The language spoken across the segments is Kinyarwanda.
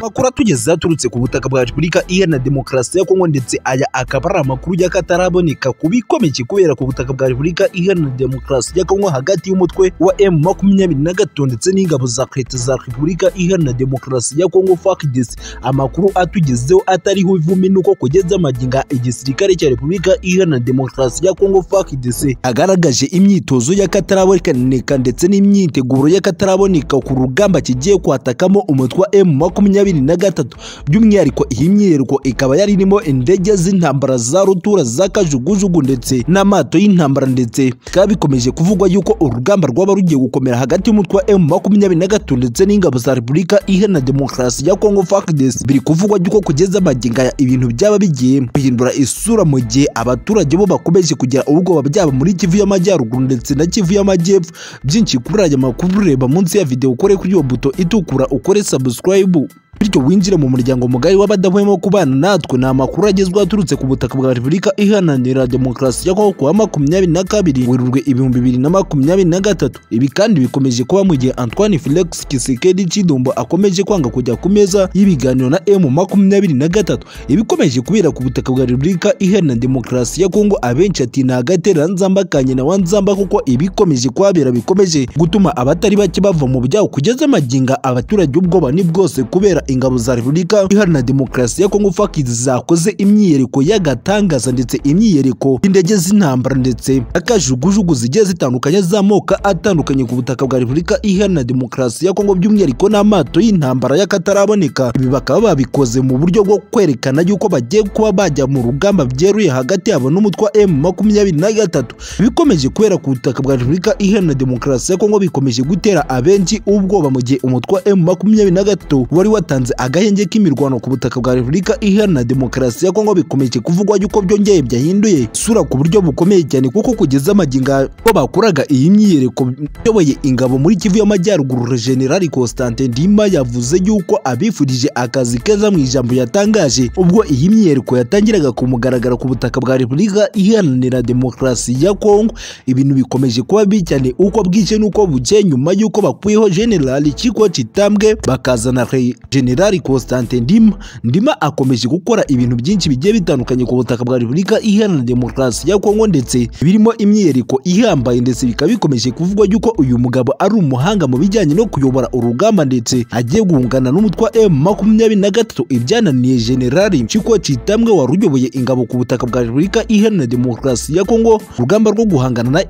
Amakuru atugeze yaturutse ku butaka bwa Repubulika Iharanira Demokarasi ya Kongo ndetse aya akaba ari amakuru y'akataraboneka ku bikomeye kubera ku butaka bwa Repubulika Iharanira Demokarasi ya Kongo hagati y'umutwe wa M makumyabiri na gatatu ndetse n'ingabo za Leta za Repubulika Iharanira Demokarasi ya Kongo FARDC. Amakuru atugezeho atariho ivumi nuko kugeza maginga igisirikare cya Repubulika Iharanira Demokarasi ya Kongo FARDC agaragaje imyitozo y'akataraboneka ndetse n'imyiteguro y'akataraboneka ku rugamba kigiye kwatakamo umutwe wa M makumyabiri na gatatu by'umwihariko iyi myiyereko ikaba yari irimo indege z'intambara za rutura za kajugujugu ndetse n'amato y'intambara ndetse bikaba bikomeje kuvugwa yuko urugamba rwaba rugiye gukomera hagati y'umutwe wa emu makumyabiri na gatatu ndetse n'ingabo za repubulika iharanira demokarasi ya kongo fakidesi biri kuvugwa yuko kugeza maginga ya ibintu byaba bigiye guhindura isura mu gihe abaturage bo bakomeje kugira ubwoba byaba muri kivu y'amajyaruguru ndetse na kivu y'amajyepfo byinshi kuri aya makuru reba munsi ya videwo ukore kuri iyo buto itukura ukore sabusikarayibu bityo winjire mu muryango mugari w'abadahwema kubana natwe ni amakuru agezweho aturutse ku butaka bwa repubulika iharanira demokarasi ya kongo kuwa makumyabiri na kabiri werurwe ibihumbi bibiri na makumyabiri na gatatu ibi kandi bikomeje kuba mu gihe antoine felix kisekedi cidumbo akomeje kwanga kujya ku meza y'ibiganiro na emu makumyabiri na gatatu ibikomeje kubera ku butaka bwa repubulika iharanira demokarasi ya kongo abenshi ati ni agatera nzamba kanye na wanzamba kuko ibikomeje kuhabera bikomeje gutuma abatari bake bava mu byabo kugeza maginga abaturage ubwoba ni bwose kubera ingabo za repubulika iharanira demokarasi ya kongo faki zakoze imyiyereko y'agatangaza ndetse imyiyereko y'indege z'intambara ndetse n'akajugujugu zigiye zitandukanye z'amoko atandukanye ku butaka bwa repubulika iharanira demokarasi ya kongo by'umwihariko n'amato y'intambara y'akataraboneka ibi bakaba babikoze mu buryo bwo kwerekana yuko bagiye kuba bajya mu rugamba byeruye hagati yabo n'umutwe wa emu makumyabiri na gatatu bikomeje kubera ku butaka bwa repubulika iharanira demokarasi ya kongo bikomeje gutera abenshi ubwoba mu gihe umutwe wa emu makumyabiri na gatatu wari watangiye batanze agahenge k'imirwano ku butaka bwa Repubulika Iharanira Demokarasi ya Kongo bikomeje kuvugwa yuko byongeye byahinduye isura ku buryo bukomeye cyane kuko kugeza amaginga ko bakoraga iyi myiyereko yoboye ingabo muri Kivu y'Amajyaruguru General Constantin Ndima yavuze yuko abifurije akazi keza mu ijambo yatangaje ubwo iyi myiyereko yatangiraga kumugaragara ku butaka bwa Repubulika Iharanira Demokarasi ya Kongo ibintu bikomeje kuba bibi cyane uko bwije n'uko bukeye nyuma y'uko bakuyeho General Chikwa Chitambwe bakazana General Constantin Ndima Ndima akomeje gukora ibintu byinshi bigiye bitandukanye ku butaka bwa Repubulika Iharanira Demokarasi ya Kongo ndetse birimo imyiyereko ihambaye ndetse bikaba bikomeje kuvugwa yuko uyu mugabo ari umuhanga mu bijyanye no kuyobora urugamba ndetse agiye guhungana n'umutwe wa M23 ibyananiye General Chikwa Chitambwe waruyoboye ingabo ku butaka bwa Repubulika Iharanira Demokarasi ya Kongo urugamba rwo guhangana na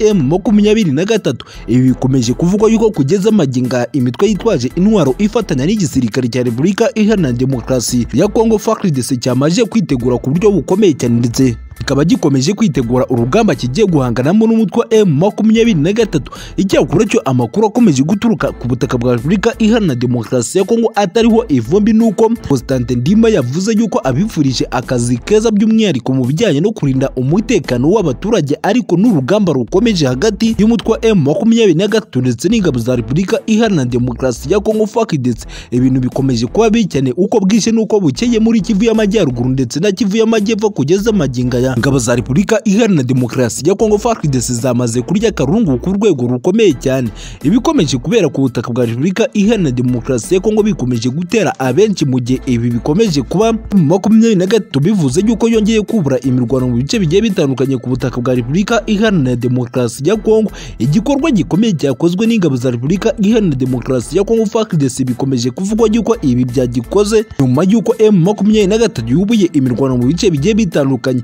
M23 ibi bikomeje kuvugwa yuko kugeza maginga imitwe yitwaje intwaro ifatanya n'igisirikare cya Repubulika Repubulika Iharanira Demokarasi ya Kongo FARDC cyamaze kwitegura ku buryo bukomeye cyane ndetse kikaba gikomeje kwitegura urugamba kigiye guhanganamo n'umutwe wa M makumyabiri na gatatu icyakora cyo amakuru akomeje guturuka ku butaka bwa Repubulika Iharanira Demokarasi ya Kongo atariho ivumbi nuko Constantin Ndima yavuze yuko abifurije akazi keza by'umwihariko mu bijyanye no kurinda umutekano w'abaturage ariko n'urugamba rukomeje hagati y'umutwe wa M makumyabiri na gatatu ndetse n'ingabo za Repubulika Iharanira Demokarasi ya Kongo FARDC ibintu bikomeje kuba bibi cyane uko bwije nuko bukeye muri Kivu y'Amajyaruguru ndetse na Kivu y'Amajyepfo kugeza maginga ya ingabo za Repubulika Iharanira Demokarasi ya Kongo FARDC zamaze kurya karungu ku rwego rukomeye cyane ibikomeje kubera ku butaka bwa Repubulika Iharanira Demokarasi ya Kongo bikomeje gutera abenshi mu gihe ibi bikomeje kuba makumyabiri na gatatu bivuze yuko yongeye kubura imirwano mu bice bigiye bitandukanye ku butaka bwa Repubulika Iharanira Demokarasi ya Kongo igikorwa gikomeye cyakozwe n'ingabo za Repubulika Iharanira Demokarasi ya Kongo FARDC bikomeje kuvugwa yuko ibi byagikoze nyuma y'uko M makumyabiri na gatatu yubuye imirwano mu bice bigiye bitandukanye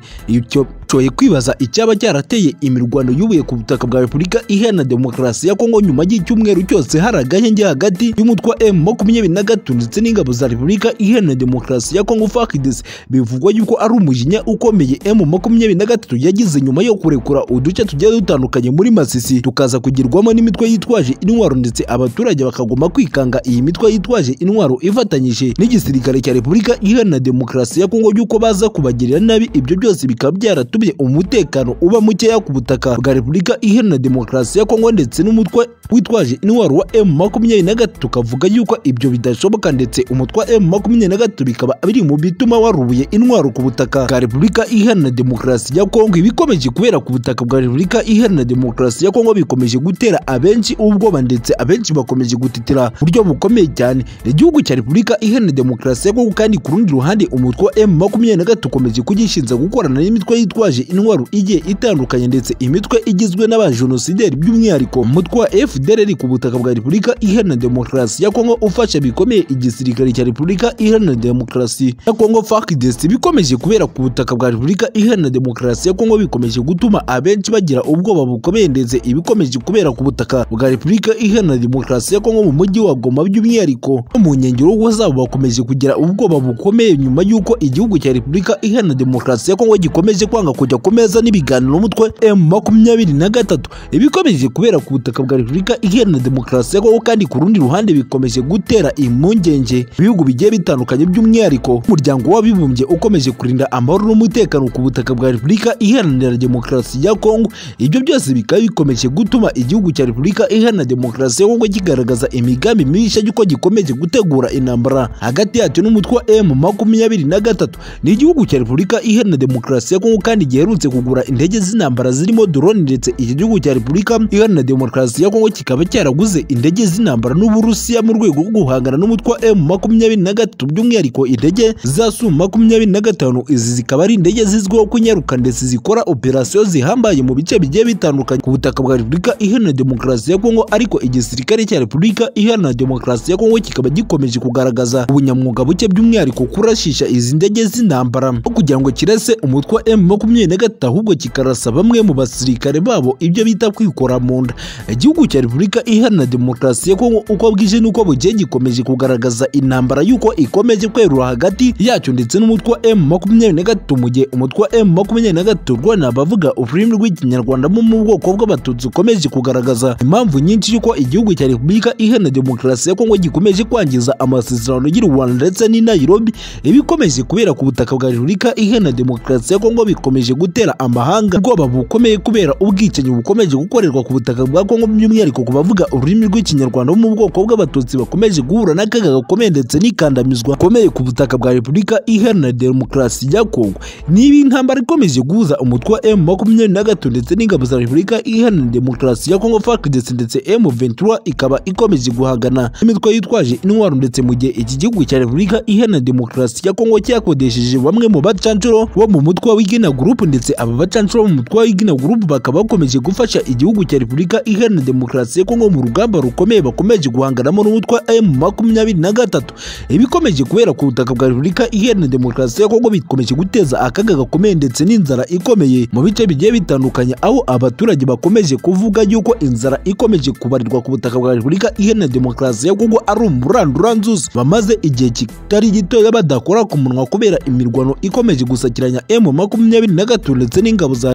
cyoye kwibaza icyaba cyarateye imirwano yubuye ku butaka bwa Repubulika Iharanira Demokarasi ya Kongo nyuma y'icyumweru cyose hari agahenge hagati y'umutwe wa M23 ndetse n'ingabo za Repubulika Iharanira Demokarasi ya Kongo FARDC bivugwa yuko ari umujinya ukomeye M23 yagize nyuma yo kurekura uduce tugiye dutandukanye muri Masisi tukaza kugirwamo n'imitwe yitwaje intwaro ndetse abaturage bakagoma kwikanga iyi mitwe yitwaje intwaro ifatanyije n'igisirikare cya Repubulika Iharanira Demokarasi ya Kongo yuko baza kubagirira nabi ibyo byose bikaba byaratumye yatumye umutekano uba mukeya ku butaka bwa repubulika iharanira demokarasi ya kongo ndetse n'umutwe witwaje intwaro wa emu makumyabiri na gatatu tukavuga yuko ibyo bidashoboka ndetse umutwe wa emu makumyabiri na gatatu bikaba biri mu bituma warubuye intwaro ku butaka bwa repubulika iharanira demokarasi ya kongo ibikomeje kubera ku butaka bwa repubulika iharanira demokarasi ya kongo bikomeje gutera abenshi ubwoba ndetse abenshi bakomeje gutitira buryo bukomeye cyane igihugu cya repubulika iharanira demokarasi ya kongo kandi ku rundi ruhande umutwe wa emu makumyabiri na gatatu ukomeje kugishinza gukorana n'imitwe yitwaje intwaro igiye itandukanye ndetse imitwe igizwe n'abajenosideri by'umwihariko umutwe wa fdrr ku butaka bwa repubulika iharanira demokarasi ya kongo ufasha bikomeye igisirikare cya repubulika iharanira demokarasi ya kongo fakidesi bikomeje kubera ku butaka bwa repubulika iharanira demokarasi ya kongo bikomeje gutuma abenshi bagira ubwoba bukomeye ndetse ibikomeje kubera ku butaka bwa repubulika iharanira demokarasi ya kongo mu mujyi wa goma by'umwihariko no mu nkengero zabo bakomeje kugira ubwoba bukomeye nyuma y'uko igihugu cya repubulika iharanira demokarasi ya kongo gikomeje kwanga kujya ku meza n'ibiganiro umutwe m makumyabiri na gatatu ibikomeje kubera ku butaka bwa repubulika iharanira demokarasi ya kongo kandi ku rundi ruhande bikomeje gutera impungenge ibihugu bigiye bitandukanye by'umwihariko umuryango w'abibumbye ukomeje kurinda amahoro n'umutekano ku butaka bwa repubulika iharanira demokarasi ya kongo ibyo byose bikaba bikomeje gutuma igihugu cya repubulika iharanira demokarasi ya kongo kigaragaza imigambi mibisha y'uko gikomeje gutegura intambara hagati yacyo n'umutwe wa m makumyabiri na gatatu ni igihugu cya repubulika iharanira demokarasi ya kongo kandi giherutse kugura indege z'intambara zirimo drone ndetse iki gihugu cya repubulika iharanira demokarasi ya kongo kikaba cyaraguze indege z'intambara n'uburusiya mu rwego rwo guhangana n'umutwe wa m makumyabiri na gatatu by'umwihariko indege za su makumyabiri na gatanu izi zikaba ari indege zizwiho kunyaruka ndetse zikora operasiyo zihambaye mu bice bigiye bitandukanye ku butaka bwa repubulika iharanira demokarasi ya kongo ariko igisirikare cya repubulika iharanira demokarasi ya kongo kikaba gikomeje kugaragaza ubunyamwuga buke by'umwihariko kurashisha izi ndege z'intambara no kugira ngo kirase umutwe wa m makumyabiri na gatatu ahubwo kikarasa bamwe mu basirikare babo ibyo bita kwikora mu nda igihugu cya repubulika iharanira demokarasi ya kongo uko bwije n'uko bugiye gikomeje kugaragaza intambara y'uko ikomeje kwerura hagati yacyo ndetse n'umutwe wa m makumyabiri na gatatu mu gihe umutwe wa m makumyabiri na gatatu rwana bavuga ururimi rw'ikinyarwanda bo mu bwoko bw'abatutsi ukomeje kugaragaza impamvu nyinshi y'uko igihugu cya repubulika iharanira demokarasi ya kongo gikomeje kwangiza amasezerano y'u rwanda ndetse n'i nairobi ibikomeje kubera ku butaka bwa repubulika iharanira demokarasi ya kongo bikomeje gutera amahanga ubwoba bukomeye kubera ubwicanyi bukomeje gukorerwa ku butaka bwa kongo by'umwihariko ku bavuga ururimi rw'ikinyarwanda bo mu bwoko bw'abatutsi bakomeje guhura n'akaga gakomeye ndetse n'ikandamizwa gakomeye ku butaka bwa repubulika iharanira demokarasi ya kongo niba intambara ikomeje guhuza umutwe wa m makumyabiri na gatatu ndetse n'ingabo za repubulika iharanira demokarasi ya kongo fdc ndetse m ventura ikaba ikomeje guhangana n'imitwe yitwaje intwaro ndetse mu gihe iki gihugu cya repubulika iharanira demokarasi ya kongo cyakodesheje bamwe mu bacancuro bo mu mutwe w'igina gurupu ndetse aba bacancuro bo mu mutwe w'igina gurupu bakaba bakomeje gufasha igihugu cya repubulika iharanira demokarasi ya kongo mu rugamba rukomeye bakomeje guhanganamo n'umutwe wa m makumyabiri na gatatu ibikomeje kubera ku butaka bwa repubulika iharanira demokarasi ya kongo bikomeje guteza akaga gakomeye ndetse n'inzara ikomeye mu bice bigiye bitandukanye aho abaturage bakomeje kuvuga yuko inzara ikomeje kubarirwa ku butaka bwa repubulika iharanira demokarasi ya kongo ari umuranduranzuzi bamaze igihe kitari gitoya badakora ku munwa kubera imirwano ikomeje gusakiranya m makumyabiri na gatatu ndetse n'ingabo za